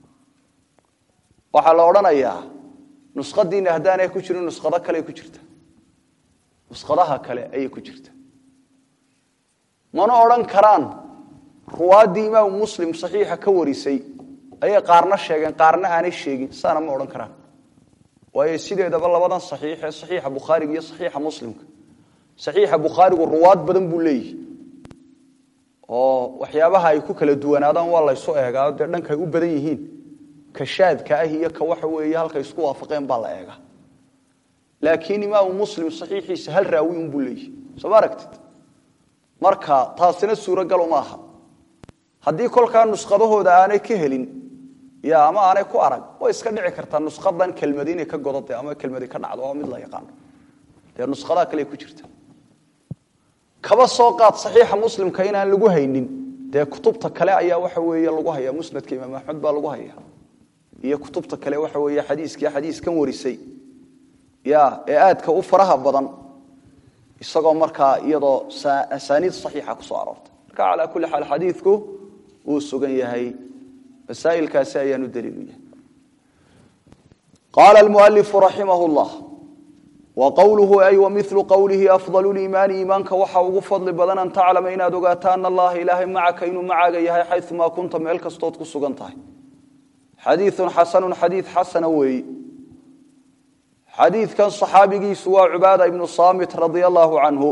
waxaa la odhanayaa nuskhadiina haddaanay ku jirin nuskhado kale ku jirta nuskhadaha kale ayay ku jirta mana odhan karaan ruwaaddii imaamu muslim saxiixa ka warisay ayay qaarna sheegeen qaarna aanay sheegin saana ma odhan karaan waayo sideedaba labadan saxiix ee saxiixa bukhaariga iyo saxiixa muslimka saxiixa bukhaarigu ruwaad badan buu leeyihi oo waxyaabaha ay ku kala duwanaadaan waa laysu eegaa dee dhankay u badan yihiin ka shaadka ah iyo ka waxa weeye halkay isku waafaqeen baa la eegaa laakiin imaamu muslim saxiixiisa hal raawi unbuu leeyihi soo ma aragtid marka taasina suuragal uma aha haddii kolkaa nuskhadahooda aanay ka helin ya ama aanay ku arag way iska dhici kartaa nuskadan kelmadi inay ka godode ama kelmadi ka dhacdo oo mid la yaqaano dee nuskhadaha kale ku jirta kaba soo qaad saxiixa muslimka inaan lagu haynin dee kutubta kale ayaa waxa weeye lagu haya musnadka imaam axmed baa lagu haya iyo kutubta kale waxa weeye xadiiskii xadiiskan warisay ya ee aadka u faraha badan isagoo markaa iyadoo asaaniid saxiixa kusoo aroortay marka calaa kulli xaal xadiidku wuu sugan yahay masaailkaasi ayaanu daliilu yahay qaala almualifu raximah llah wa qowluhu ay wa milu qowlihi afdal liimaani iimaanka waxa ugu fadli badan an taclama inaad ogaato ana allaha ilaahay macaka inuu macaaga yahay xayumaa kunta meel kastood ku sugan tahay xadiiun xasanu xadiid xasana weeyi xadiidkan saxaabigiisu waa cubaada ibnu saamit radia allahu canhu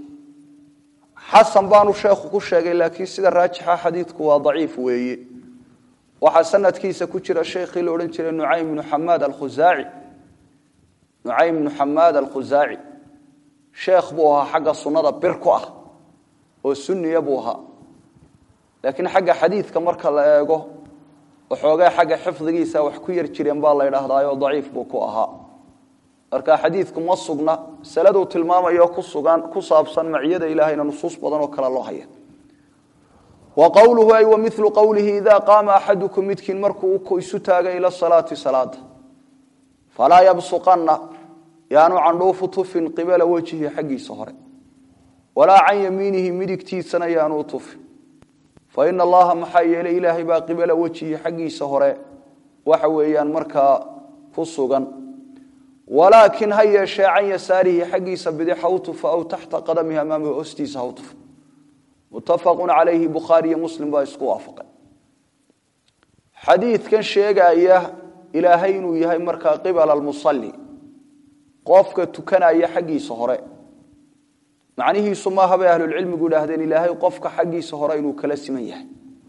xasan baanu sheekhu ku sheegay laakiin sida raajixa xadiidku waa daciif weeye waxaa sanadkiisa ku jira sheekhii la odhan jiray nucaym bnu xamaad alkhusaaci nucaym bnu xamaad alkhusaaci sheekh buu ahaa xagga sunnada bir ku ah oo sunniya buu ahaa laakiin xagga xadiidka marka la eego waxoogay xagga xifdigiisa wax ku yar jireen baa la ydhaahdaayoo daciif buu ku ahaa marka xadiidku ma sugna masaladuu tilmaamayo ku sugan ku saabsan maciyada ilaahayna nusuus badan oo kale loo haya wa qowluhu ay wa milu qowlihi idaa qaama axadukum midkiin markuu isu taaga ila salaati salaada falaa yabsuqanna yaanu candhuufu tufin qibala wejihi xaggiisa hore walaa can yamiinihi midigtiisana yaanu tufin fa ina allaha maxaa yeelay ilaahay baa qibala wejihi xaggiisa hore waxa weeyaan markaa ku sugan walaakin ha yeeshee can yasaarihi xaggiisa bidix ha u tufa aw taxta qadamihi amaamihi hoostiisa ha u tufa muttafaqu calayhi bukhaari iyo muslim baa isku waafaqay xadiidkan sheegaya ilaahay inuu yahay markaa qibala almusalli qofka tukanaya xaggiisa hore macnihiisu maaha bay ahlulcilmigu idhaahdeen ilaahay qofka xaggiisa hore inuu kala siman yahay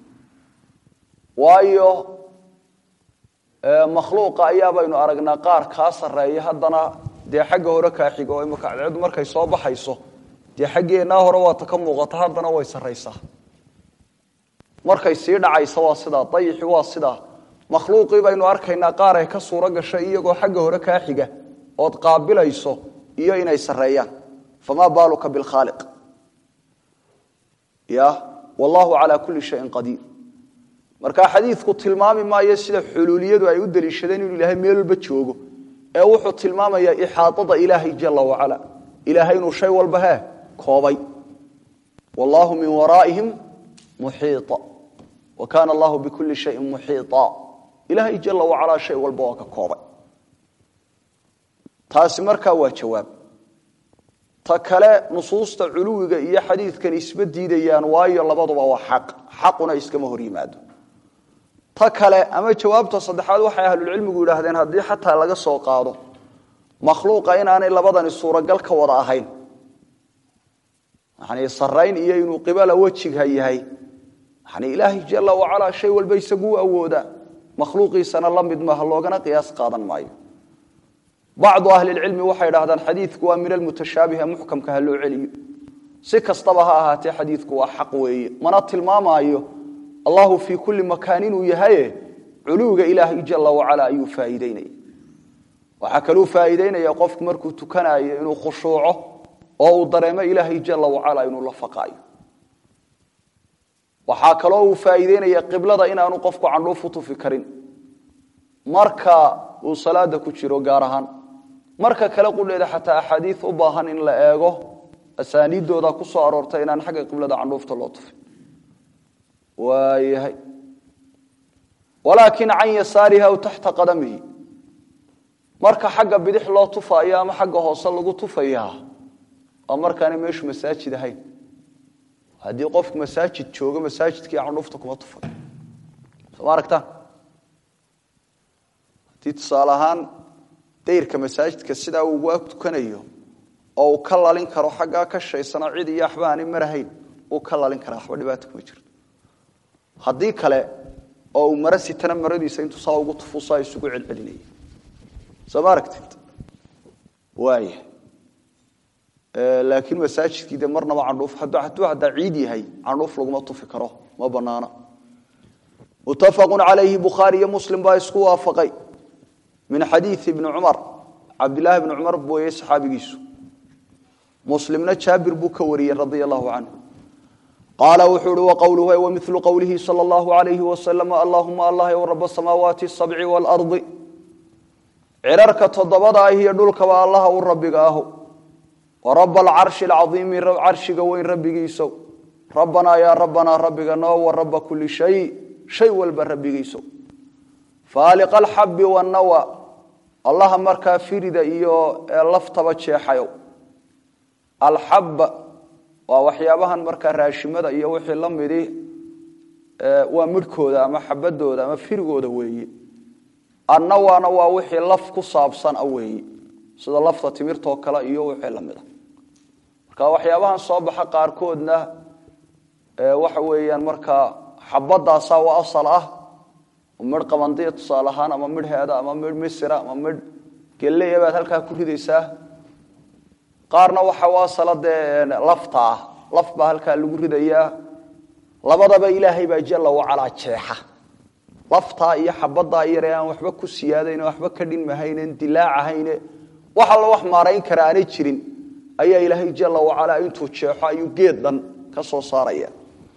waayo makhluuqa ayaa baynu aragnaa qaar kaa sarreeya haddana dee xagga hore kaa xigo oo imaka cadceedu markay soo baxayso dee xaggeennaa hore waata ka muuqata haddana way sarraysaa markay sii dhacaysa waa sidaa dayixi waa sidaa makhluuqii baynu arkaynaa qaar ay ka suuro gashay iyagoo xagga hore kaa xiga ood qaabilayso iyo inay sarreeyaan famaa baaluka bilkhaaliq ya wallahu calaa kulli shayin qadiir marka xadiidku tilmaami maayo sida xuluuliyadu ay u deliishadeen inuu ilaahay meel walba joogo ee wuxuu tilmaamayaa ixaaada ilaahay jala wacala ilaahay inuu shay walba hee koobay wallaahu min waraa'ihim muxiita wa kaana allahu bikulli shayin muxiita ilaahay jala wacalaa shay walba waa ka koobay taasi markaa waa jawaab ta kale nusuusta culuwiga iyo xadiidkan isma diidayaan waayo labaduba waa xaq xaquna iskama hor yimaado ta kale ama jawaabta saddexaad waxay ahlulcilmigu yidhaahdeen haddii xataa laga soo qaado makhluuqa inaanay labadani suuragal ka wada ahayn yani sarayn iyo inuu qibala wejigha yahay yani ilaahay jala wacalaa shay walba isaguu awoodaa makhluuqiisana la mid maaha loogana qiyaas qaadan maayo bacdu ahlilcilmi waxay idhahdaan xadiidku waa min almutashaabiha muxkamka ha loo celiyo si kastaba ha ahaatee xadiidku waa xaq weeye mana tilmaamaayo allahu fii kulli makaan inuu yahaye culuwiga ilaahay jala wacala ayuu faaiideynaya waxaa kaluu faaiideynaya qofku markuu tukanayo inuu khushuuco oo uu dareemo ilaahay jala wacala inuu la faqaayo waxaa kaloo uu faaiideynaya qiblada inaanu qofku candhuuf u tufi karin marka uu salaada ku jiro gaar ahaan marka kale qudheeda xataa axaadiid u baahan in la eego asaaniidooda ku soo aroortay inaan xagga qiblada candhuufta loo tufin waayahay walaakin can yasaarihi aw taxta qadamihi marka xagga bidix loo tufaayo ama xagga hoose lagu tufayaa waa markaanay meeshu masaajid ahayn haddii qofku masaajid joogo masaajidkii candhuufta kuma tufay sooma aragtaan haddii tusaale ahaan dayrka masaajidka sidaa uu ag tukanayo oo uu ka lalin karo xaggaa ka shaysano cid iyo waxba aanay marahayn uu ka lalin karaa waxba dhibaato kuma jirto haddii kale oo uu maro sitana maradiisa intuu saa ugu tufusaa isugu celcelinaya soo ma aragtid waaya laakiin masaajidkii de marnaba candhuuf hadduu haddaa ciid yahay candhuuf laguma tufi karo ma banaana muttafaqun calayhi bukhaari iyo muslim baa isku waafaqay min xadiidi ibni cumar cabdillaahi bni cumar booye saxaabigiisu muslimna jaabir buu ka wariyey radia allahu canhu qaala wuxuu uhi waqowluhu wamilu qowlihi sala allahu alayhi wasalam allahuma allah w raba samaawaati sabci waalardi cirarka toddobada ah iyo dhulkaba allaha u rabbiga ahu waraba alcarshi alcaiimi carshiga weyn rabbigiisow rabbanaa yaa rabbanaa rabbiga noo wa raba kuli shay shay walba rabbigiisow faaliqa alxabbi wanawa allaha markaa firida iyo laftaba jeexayow alxabba waa waxyaabahan markaa raashimada iyo wixii la midi waa midhkooda ama xabadooda ama firigooda weeye annawana waa wixii laf ku saabsan a weeye sida lafta timirtoo kale iyo wixii la mida marka waxyaabahan soo baxa qaarkoodna waxa weeyaan markaa xabadaasaa waa asal ah midh qabandiya tusaale ahaan ama midh heeda ama midh misira ama midh geleya baad halkaa ku ridaysaa qaarna waxa u asala dee lafta ah laf baa halkaa lagu ridayaa labadaba ilaahay baa jalla wacalaa jeexa laftaa iyo xabadaa yare aan waxba ku siyaadayn waxba ka dhinmahaynen dilaacahayne wax alla wax maarayn kara aanay jirin ayaa ilaahay jalla wacalaa intuu jeexo ayuu geed dhan ka soo saaraya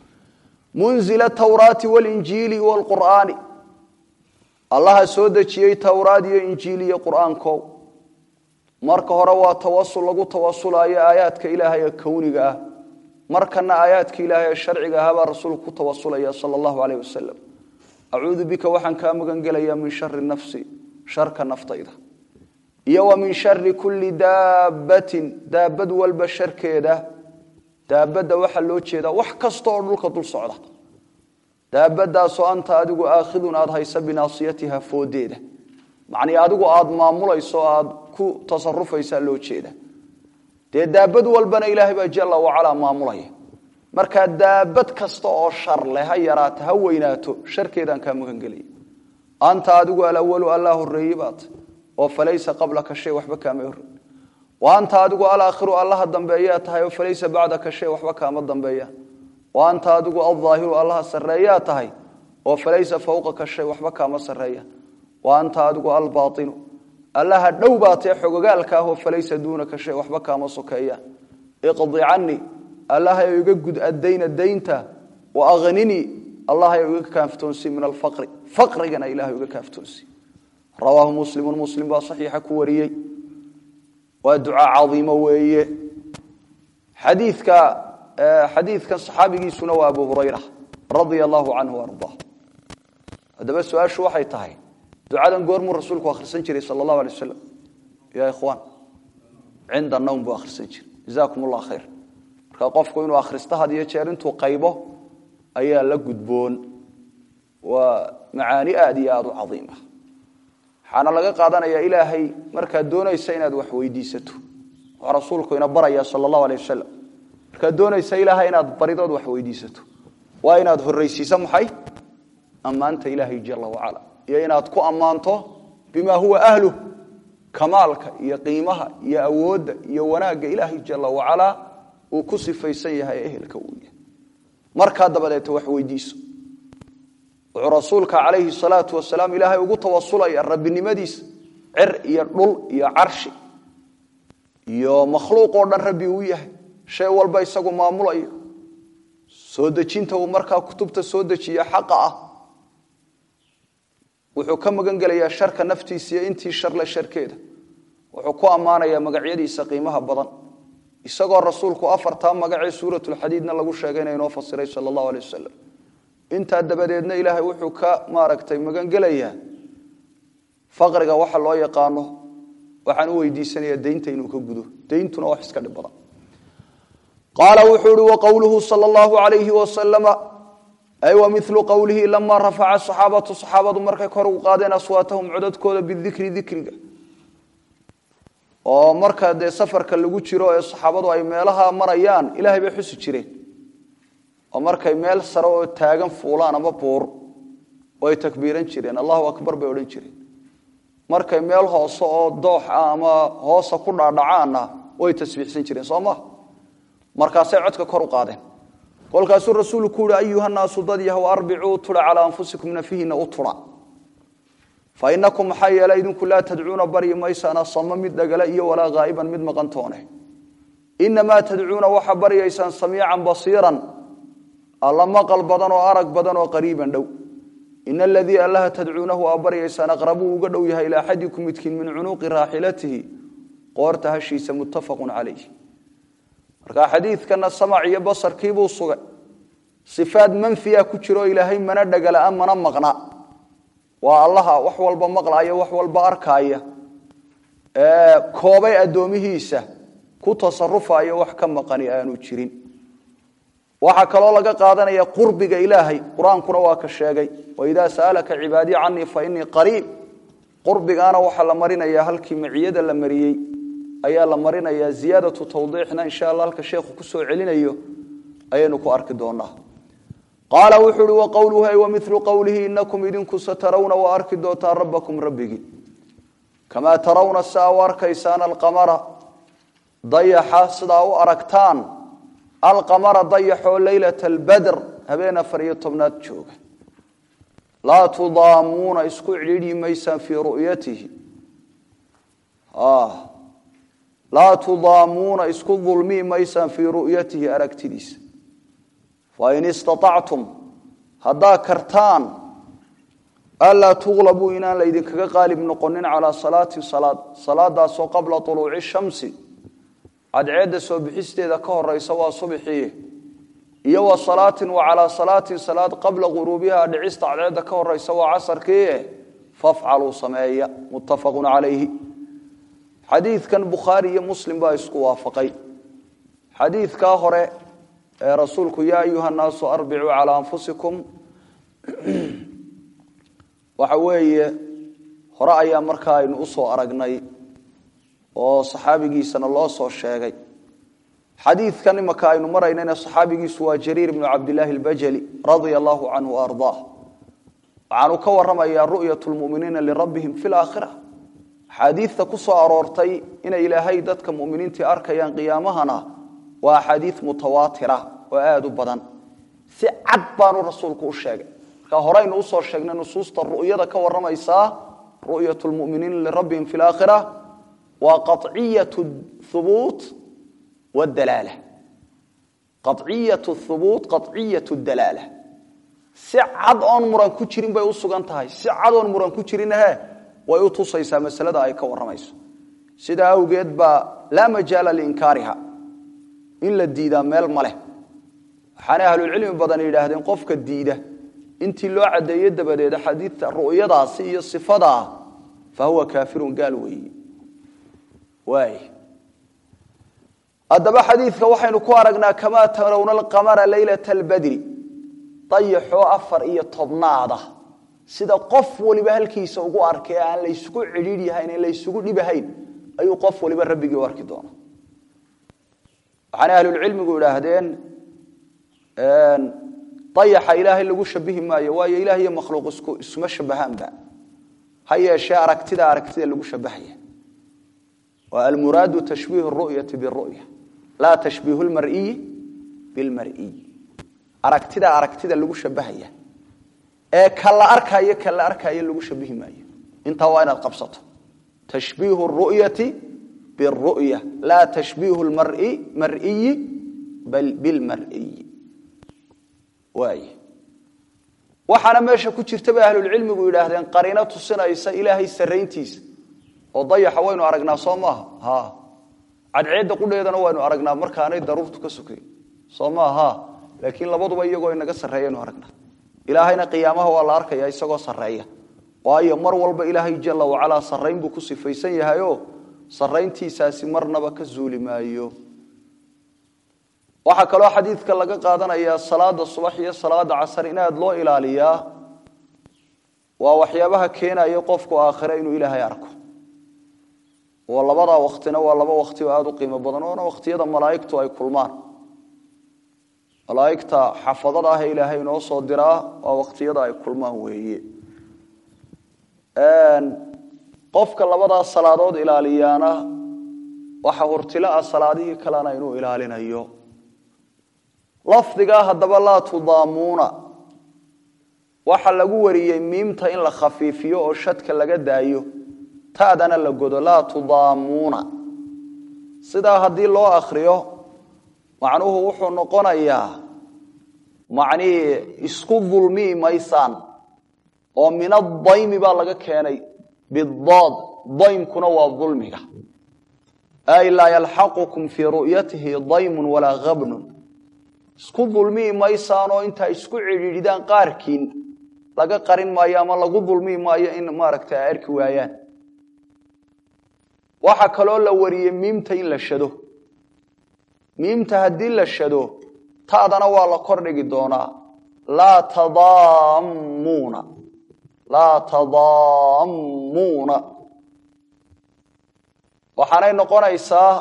munzila tawraati walinjiili wlqur'aani allaha soo dejiyey towraad iyo injiil iyo qur'aanko marka hore waa tawasul lagu tawasulayo aayaadka ilaahay ee kowniga ah markana aayaadka ilaahay ee sharciga ah baa rasuulku ku tawasulaya sala allahu aleyh wasalam acuudu bika waxaan kaa magan gelayaa min shari nafsi sharka naftayda iyo wa min shari kulli daabbatin daabad walba sharkeeda daabadda waxaa loo jeedaa wax kasta oo dhulka dul socda daabadaasoo anta adigu aakhidun aada haysa binaasiyatiha foodeeda macnii adigu aada maamulayso aada ku tasarufaysaa loo jeeda dee daabad walbana ilaahay baa jalla wacalaa maamulaya markaa daabad kasta oo shar leh ha yaraato ha weynaato sharkeedaan kaa magangelaya anta adigu alawalu allaa horeeye baat oo falaysa qablaka shay waxba kaama horey wa anta adigu alaakhiru allaha dambeeyaa tahay oo falaysa bacdaka shay waxba kaama dambeeyaan wa anta adigu aldaahiru allaha sarreeyaa tahay oo falaysa fawqaka shay waxba kaama sarreeyaan wa anta adigu albainu allaha dhow baatee xogogaalka ah oo falaysa duunaka shay waxba kaama sokeeyaan iqdi canii allahayo iga gud addayna daynta wa akhnini allahayo iga kaaftoonsi min alfaqri faqrigana ilahay iga kaaftoonsi rawaahu muslimun muslim baa saxiixa ku wariyey waa ducaa cadiimo weeye xadiidka xadiidkan saxaabigiisuna waa abu hurayra radia allahu canhu ardaa haddaba su-aashu waxay tahay ducadan goormuu rasuulku akhrisan jiray sala allahu alay wasalam ya ikhwaan cinda nawm buu akhrisan jiray jazaakum allah khayr marka qofku inuu akhristo had iyo jeer intuu qaybo ayaa la gudboon waa macaani aada iyo aada u cadiima waxaana laga qaadanayaa ilaahay markaad doonaysa inaad wax weydiisato wuxuu rasuulku ina baraya sala allahu alay wasalam markaad doonaysa ilaahay inaad baridood wax weydiisato waa inaad horraysiiso maxay ammaanta ilaahay jala wacala iyo inaad ku ammaanto bima huwa ahluh kamaalka iyo qiimaha iyo awoodda iyo wanaagga ilaahay jala wacalaa uu ku sifaysan yahay ehelka uu yahay markaa dabadeeta wax weydiiso wuxuu rasuulka calayhi salaatu wasalaam ilaahay ugu tawasulaya rabbinimadiisa cir iyo dhul iyo carshi iyo makhluuq oo dhan rabbi uu yahay shay walba isagu maamulayo soo dejinta uu markaa kutubta soo dejiya xaqa ah wuxuu ka magan gelayaa sharka naftiisa iyo intii sharle sharkeeda wuxuu ku ammaanayaa magacyadiisa qiimaha badan isagoo rasuulku afartaa magacee suuratulxadiidna lagu sheegayna inoo fasiray sala allahu alay wasalam intaa dabadeedna ilaahay wuxuu ka maaragtay magan gelayaa faqriga waxa loo yaqaano waxaan u weydiisanayaa deynta inuu ka gudo deyntuna wax iska dhib badan qaala wuxuu ihi waqowluhu sala allahu alayhi wasalama ay wa milu qowlihi lamaa rafaca saxaabatu saxaabadu markay kor ugu qaadeen aswaatahum codadkooda bidikri dikriga oo marka dee safarka lagu jiro ee saxaabadu ay meelaha marayaan ilaahay bay xusi jireen oo markay meel sare oo taagan fuulaan ama buur way takbiiran jireen allahu akbar bay odhan jireen markay meel hoose oo doox ah ama hoosa ku dhaadhacaanna way tasbiixsan jireen soo ma markaasay codka kor u qaadeen kolkaasuu rasuulku ku yihi ayuhanaasu dad yahow arbicuu tudha calaa anfusikum nafihiina u tudha fa inakum maxaa yeelay idinku laa tadcuuna baryi maysaan asama mid dhagala iyo walaa haa'iban mid maqantoone inamaa tadcuuna waxaa baryaysaan samiican basiiran alla maqal badan oo arag badan oo qariiban dhow ina aladii allaha tadcuunahu aa baryaysaan aqrabuu uga dhow yahay ilaa axadikum midkiin min cunuuqi raaxilatihi qoorta hashiisa muttafaqun calayh marka xadiidkana samac iyo basarkiibuu sugay sifaad manfiya ku jiro ilaahay mana dhagala mana maqna waa allaha wax walba maqlaya wax walba arkaaya koobay addoomihiisa ku tasarufaya wax ka maqani aanu jirin waxaa kaloo laga qaadanaya qurbiga ilaahay qur-aankuna waa ka sheegay waidaa sa'alaka cibaadii canii fa inii qariib qurbigaana waxaa la marinaya halkii maciyada la mariyey ayaa la marinaya ziyaadatu tawdiixna insha alla halka sheekhu kusoo celinayo ayaynu ku arki doonaa qaala wuxuu uhi waqowluhu ay wamilu qowlihi inakum idinku satarawna waa arki doontaan rabbakum rabbigii kamaa tarawna siaa u arkaysaan alqamara dayaxa sidaa u aragtaan alqamara dayaxoo leylata albadr habeen afar iyo tobnaad jooga laa tudaamuuna isku cidhiidhi maysaan fii ru'yatihi laa tudaamuuna isku dulmii maysaan fii ru'yatihi aragtidiisa fain istaactum haddaa kartaan anlaa tuqlabuu inaan laydinkaga qaalib noqonin calaa salaatin salaad salaadaasoo qabla uluuci shamsi cadceedda soo bixisteeda ka horeysa waa subxii iyo wa salaatin wa calaa salaatin salaad qabla quruubiha dhicista cadceedda ka horeysa waa casarkii fafcaluu sameeya muttafaqun calayhi xadiidkan bukhaari iyo muslim baa isku waafaqay xadiidkaa hore ee rasuulku yaa ayuha nnaasu arbicuu calaa anfusikum waxa weeye hore ayaa markaa aynu usoo aragnay oo saxaabigiisana loo soo sheegay xadiidkan imaka aynu maraynayna saxaabigiisu waa jariir bnu cabdilaahi albajali radia allahu canhu ardaa waxaanu ka waramayaa ru'yat lmuminiina lirabbihim fi laakhira axaadiidta ku soo aroortay inay ilaahay dadka muminiintii arkayaan qiyaamahana waa axaadiid mutawaatira oo aada u badan si cad baanu rasuulku u sheegay marka horeynu usoo sheegnay nusuusta ru'yada ka waramaysaa ru'yat lmuminiina lirabbihim fi laakhira waa qaطciyat hubuut wdalaala qaطciyat hubuut qaطciyat dalaala si cad oon muran ku jirin bay u sugan tahay si cad oon muran ku jirinhe way u tusaysaa masalada ay ka waramayso sidaa awgeed baa laa majaala liinkaariha in la diidaa meel ma leh waxaanay ahlulcilmi badan yidhaahdeen qofka diida intii loo caddeeye dabadeed xadiidta ru'yadaasi iyo sifadaa fa huwa kaafirun gaal weeye waay haddaba xadiidka waxaynu ku aragnaa kamaa tarawna alqamara leylata albadri dayaxoo afar iyo tobnaada sida qof waliba halkiisa ugu arkay aan laysugu cidhiidh yahayn en laysugu dhibahayn ayuu qof waliba rabbigii u arki doona waxaana ahlulcilmigu idhaahdeen dayaxa ilaahay lagu shabihi maayo waayo ilaah iyo makhluuq isku isuma shabahaanba ha yeeshee aragtida aragtida lagu shabahaya waa almuraadu tashbiihu ru'yati biru'ya laa tashbiihu lmar'iyi bilmar'iy aragtida aragtida lagu shabahaya ee ka la arkaayo ka la arkaayo lagu shabihi maayo intaa waa inaad qabsato tashbiihu ru'yati biru'ya laa tashbiihu lmar'i mar'iyi bal bilmar'iy waay waxaana meesha ku jirta bay ahlulcilmigu yidhaahdeen qariino tusinaysa ilaahay sarayntiisa oo dayaxa waynu aragnaa soo maaha ha cadceedda qudheedana waynu aragnaa markaanay daruurtu ka sokayn soo maaha laakiin labaduba iyagoo inaga sarreeyaynu aragnaa ilaahayna qiyaamaha waa la arkaya isagoo sarreeya waayo mar walba ilaahay jala wacalaa sarrayn buu ku sifaysan yahayoo sarrayntiisaasi marnaba ka zuuli maayo waxaa kaloo xadiidka laga qaadanayaa salaada subax iyo salaada casar in aad loo ilaaliyaa waa waxyaabaha keenaya qofku aakhire inuu ilaahay arko oo labadaa waktina waa laba wakti oo aada u qiimo badan oona wakhtiyada malaa'igtu ay kulmaan malaa'igta xafadada ah ee ilaahay inoo soo diraa waa wakhtiyada ay kulmaan weeye qofka labadaa salaadood ilaaliyaana waxa hurtilo ah salaadihii kalena inuu ilaalinayo lafdigaa haddaba laa tudaamuuna waxa lagu wariyey miimta in la khafiifiyo oo shadka laga daayo taadana la godo laa tudaamuuna sidaa haddii loo akriyo macnuhu wuxuu noqonayaa macnihii isku dulmii maysaan oo min adaymi baa laga keenay bidaad daymkuna waa dulmiga ay laa yalxaqukum fii ru'yatihi daymun walaa habnun isku dulmii maysaan oo intaa isku cidhiidhidaan qaarkiin laga qarin maayo ama lagu dulmii maayo in maaragta ay arki waayaan waxaa kaloo la wariyey miimta in la shado miimta haddii la shado taadana waa la kordhigi doonaa laa tadaamuuna laa tadaamuuna waxaanay noqonaysaa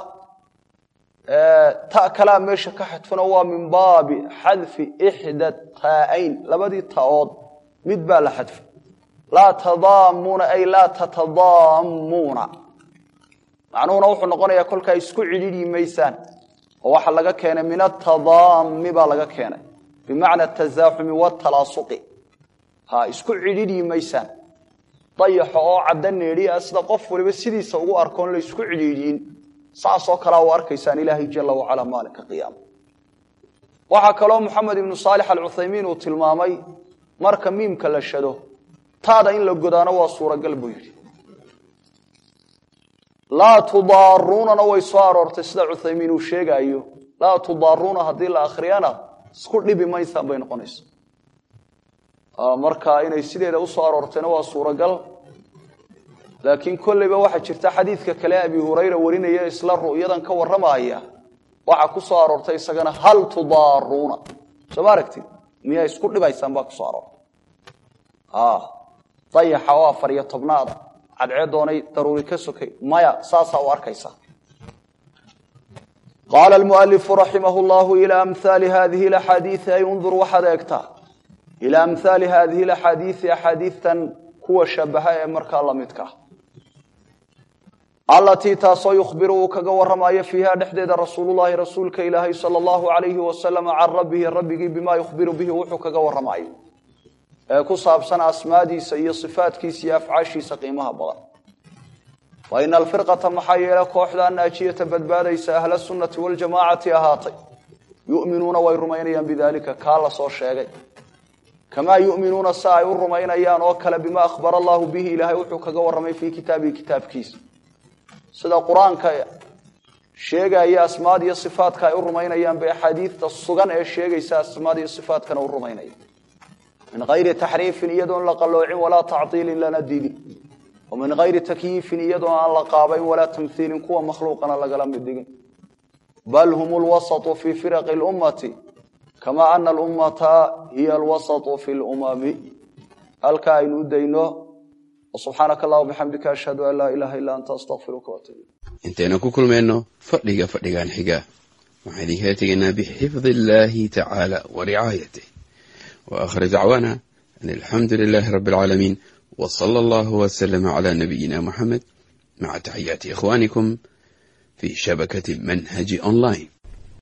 ta kalaa meesha ka xadfuna waa min baabi xadfi ixda taa'ayn labadii ta'ood mid baa la xadfay laa tadaamuuna ay laa tatadaamuuna macnuhuna wuxuu noqonayaa kolkaa isku cidhiidhi maysaan oo waxa laga keenay min atadaami baa laga keenay bimacna atazaaxumi watalaasuqi ha isku cidhiidhi maysaan dayaxo oo cadda needhi ah sida qof waliba sidiisa ugu arkoon la isku cidhiidhiin saasoo kalea u arkaysaan ilaahay jala wacala maalinka qiyaama waxaa kaloo moxamed ibnu saalix alcuthaymiin uu tilmaamay marka miimka la shado taada in la godaano waa suuragal buu yidhi laa tudaaruunana way soo aroortay sida cuthaymiin uu sheegaayo laa tudaaruuna haddii la akhriyana isku dhibi maysaan bay noqonaysa marka inay sideeda usoo aroortayna waa suuragal laakiin kolleyba waxaa jirta xadiidka kale abi hurayra warinaya isla ru'yadan ka warramaya waxaa ku soo aroortay isagana hal tudaaruuna soo ma aragtid miyaa isku dhibaysaan baa kusoo aroortay dayaxa oo afar iyo tobnaada cadceedoonay daruuri ka sokay maya saasaa u arkaysaa qaala almualifu raximah llahu ilaa amhaali hadihi axaadiii ay undur waxaad eegtaa ilaa amhaali hadihi axaadiii axaadiitan kuwa shabaha ee markaa lamidka alatii taasoo yukhbiru uu kaga waramayo fiiha dhexdeeda rasuululahi rasuulka ilaahay sal allahu alayhi wasalam can rabbihi rabbigii bimaa yukhbiru bihi wuxuu kaga waramayo ee ku saabsan asmaadiisa iyo sifaatkiisa iyo afcaashiisa qiimaha badan wa ina alfirqata maxaa yeele kooxda naajiyata badbaadaysa ahla sunnati waljamaacati ahaatay yuminuuna way rumaynayaan bidalika kaa la soo sheegay kamaa yuminuuna si ay u rumaynayaan oo kale bima akhbara allahu bihi ilaahay wuxuu kaga warramay fii kitaabihi kitaabkiisa sida qur-aanka sheegaya asmaad iyo sifaatka ay u rumaynayaan bay axaadiidta sugan ee sheegaysa asmaad iyo sifaatkana u rumaynaya min hayri taxriifin iyadoon la qalloocin walaa tactiilin lana diidin wa min hayri takyiifin iyadoo aan la qaabayn walaa tamhiilin kuwa makhluuqana lagala mid dhigin bal hum lwasaطu fi firaqi اlummati kama ana alummata hiya alwasaطu fi lumami halkaa aynu u dayno subxaanaka allah bixamdika ashhadu an laa ilaha illa anta astaqfiruka waatub intaynu ku kulmayno fadhiga fadhigan xiga waxaan idinkaga tegaynaa bixifdi illahi tacaala wa ricaayatih wa aakhir dacwaana an alxamdu lilahi rabi alcaalamiin w sala allahu wslama cla nabiyina muxamed maca taxiyaati ikhwanikum fi shabakati manhaji online